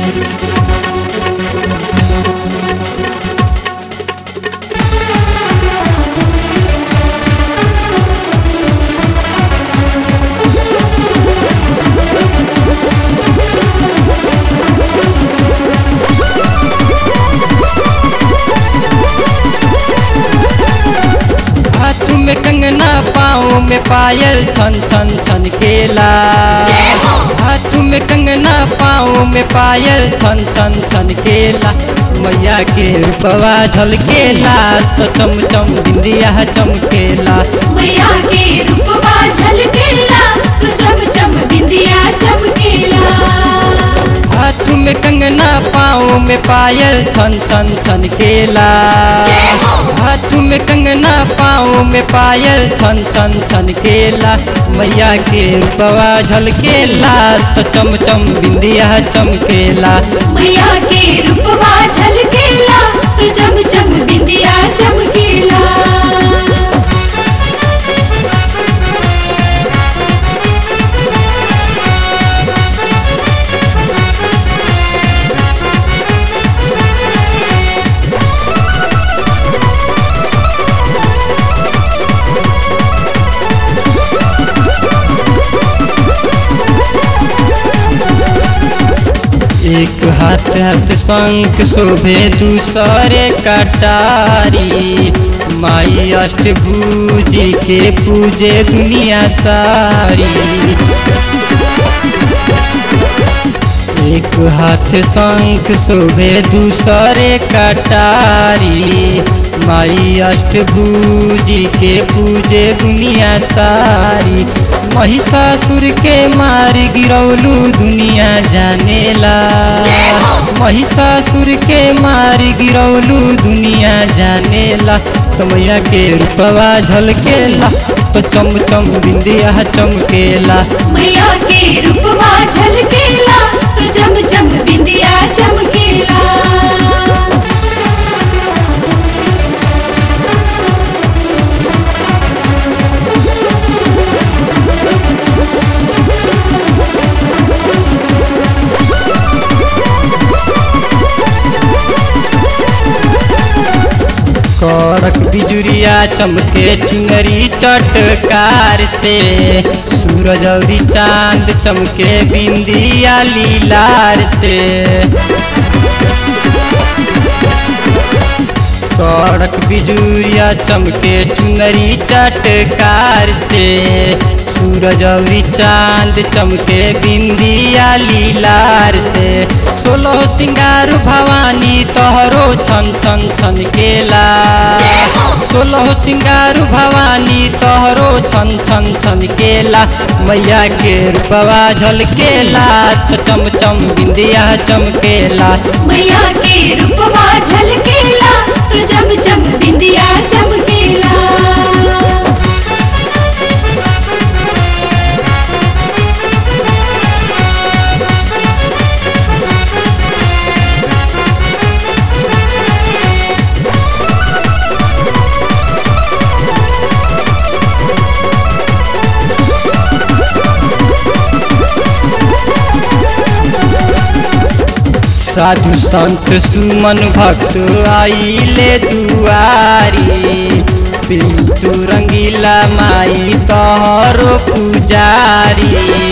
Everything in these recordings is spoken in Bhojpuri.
हाथ में कंगना पाँव में पायल छन छन छन केला हाथ में कंगना पाँव में पायल छन छन छन केला मैया के रूपवा झलकेला तो चम चम बिंदिया चमकेला मैया के रूपवा झलकेला तो चम चम बिंदिया चमकेला हाथ में कंगना पाँव में पायल छन छन छन केला हाथ में कंगना पाँव में पायल छन छन छन केला मैया के रूपवा झलकेला तो चम चम बिंदिया चमकेला मैया के रूपवा झलकेला तो चम चम बिंदिया चमकेला एक हाथ हाथ शंख शोभे दूसरे कटारी माई अष्टभुजी के पूजे दुनिया सारी एक हाथ शंख शोभे दूसरे कटारी माई अष्टभुजी के पूजे दुनिया सारी महिषासुर के मार गिरौलू दुनिया जानेला महिषासुर के मार गिरौलू दुनिया जानेला तो मैया के रूपवा झलकेला तो चम चम बिंदिया चमकेला मैया के रूपवा झलकेला तो चम चम बिंदिया चमकेला कड़क बिजुरिया चमके चुनरी चटकार से सूरज और चांद चमके बिंदिया लीलार से कड़क बिजुरिया चमके चुनरी चटकार से सूरज और चांद चमके बिंदिया लीलार से सोलह सिंगार भवानी तोहरो छन छन छन केला सोलह सिंगार भवानी तोहरो छन छन छन केला मैया के रूपवा झलकेला तो चम चम बिंदिया चमकेला मैया के रूपवा झलकेला तो चम चम बिंदिया चमकेला साधु संत सुमन भक्त आइले दुआरी पिंटू रंगीला माई तोहरो पुजारी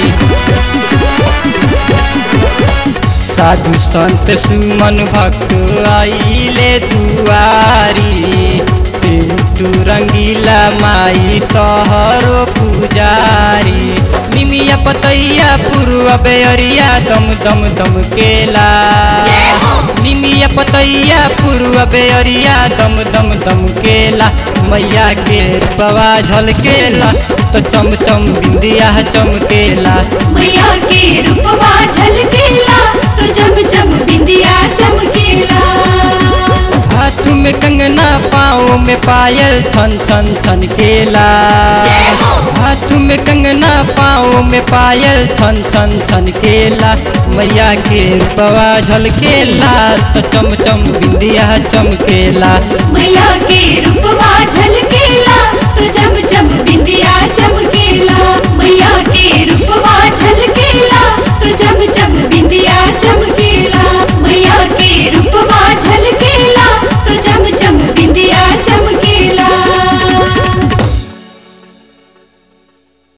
साधु संत सुमन भक्त आइले दुआरी पिंटू रंगीला माई तोहरो पुजारी निमिया पतैया पूर्व बेअरिया दम दम दम केला निमिया पतैया पूर्व बेअरिया दम दम दम केला मैया के रूपवा झलकेला तो चम चम बिंदिया चमकेला मैया के रूपवा झलकेला तो चम चम बिंदिया चमकेला हाथ में कंगना पाँव में पायल छन छन छन केला हाथ में कंगना पाँव में पायल छन छन छन केला मैया के रूपवा झलकेला तो चम चम बिंदिया चमकेला मैया के रूपवा झलकेला तो चम चम बिंदिया चमकेला मैया के रूप